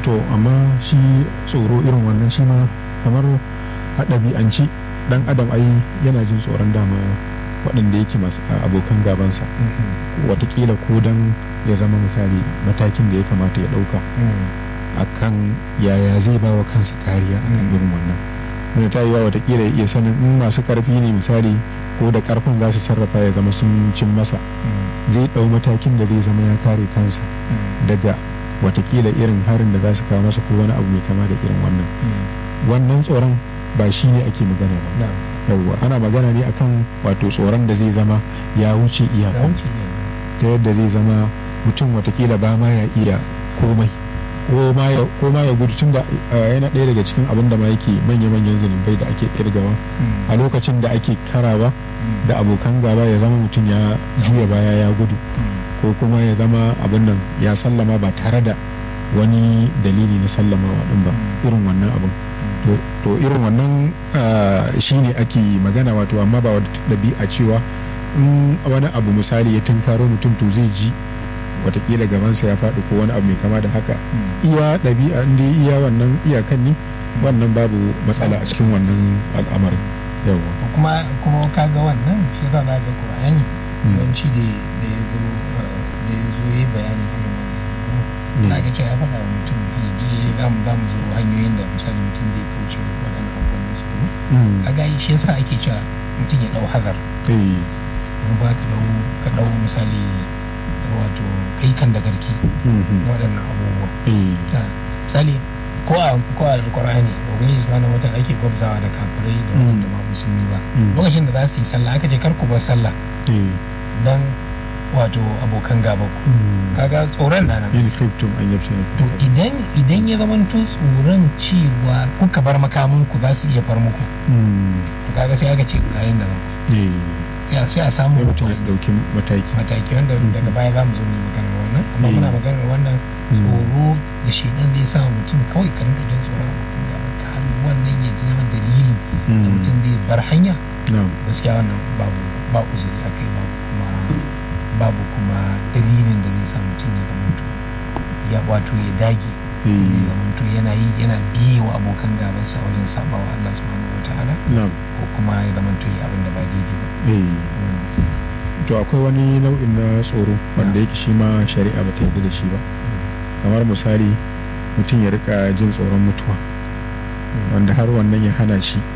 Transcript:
to amma shi tsoro irin wannan shi ma kamar a ɗabi'anci dan adam ai yana jin tsoron dama waɗanda yake masu abokan gabansa watakila ko dan ya zama misali matakin da ya kamata ya ɗauka akan yaya zai ba wa kansa kariya akan irin wannan wanda ta yi wa watakila ya iya sanin in masu karfi ne misali ko da karfin za su sarrafa ya zama sun cin masa zai ɗau matakin da zai zama ya kare kansa daga watakila irin harin da za su kawo masa ko wani abu mai kama da irin wannan wannan tsoron ba shi ne ake magana ba yawwa ana magana ne akan wato tsoron da zai zama ya wuce iyaka ta yadda zai zama mutum watakila ba ma ya iya komai ko ma ya gudu tun da yana ɗaya daga cikin abin da ma yake manya-manyan zunubai da ake kirgawa a lokacin da ake karawa da abokan gaba ya zama mutum ya juya baya ya gudu ko kuma ya zama abin nan ya sallama ba tare da wani dalili na sallamawa din ba irin wannan abin to irin wannan shine ake magana wato amma ba wata ɗabi'a cewa in wani abu misali ya tunkaro mutum to zai ji watakila gabansa ya faɗi ko wani abu mai kama da haka iya ɗabi'a inda iya wannan iyakan ne wannan babu matsala a cikin wannan al'amarin yawa kuma kuma kaga wannan shi za ga qur'ani yawanci da da ya zo da ya zo yi bayani irin wannan na ga cewa ya faɗa wa mutum hanyar za mu za mu zo hanyoyin da misali mutum zai kauce waɗannan abubuwan da tsoro kaga shi yasa ake cewa mutum ya ɗau hazar in ba ka ɗau ka ɗau misali wato kai kan da garki na waɗannan abubuwa misali ko a ko a alƙur'ani da ubangiji subhanahu wata ake gwabzawa da kafirai da wanda ba musulmi ba lokacin da za su yi sallah aka je kar ku bar sallah dan wato abokan gaba ku kaga tsoron na nan in khiftum an yafshina to idan idan ya zamanto tsoron cewa kuka bar makamin ku za su iya far muku to kaga sai aka ce ga yin da za sai a samu mutum ya dauki mataki mataki wanda daga baya za mu zo ne maganar wannan amma muna maganar wannan tsoro da shedan zai sa mutum kawai ka rinka jin tsoron abokan gaban ka har wannan ya zama dalilin da mutum zai bar hanya gaskiya wannan babu ba uzuri akai babu kuma babu kuma dalilin da zai sa mutum ya zama ya wato ya dage ya zamanto yana yi yana biye wa abokan gabansa wajen sabawa Allah subhanahu wataala ko kuma ya zamanto yi abin da ba daidai ba to akwai wani nau'in na tsoro wanda yake shi ma shari'a ba ta yarda da shi ba kamar misali mutum ya rika jin tsoron mutuwa wanda har wannan ya hana shi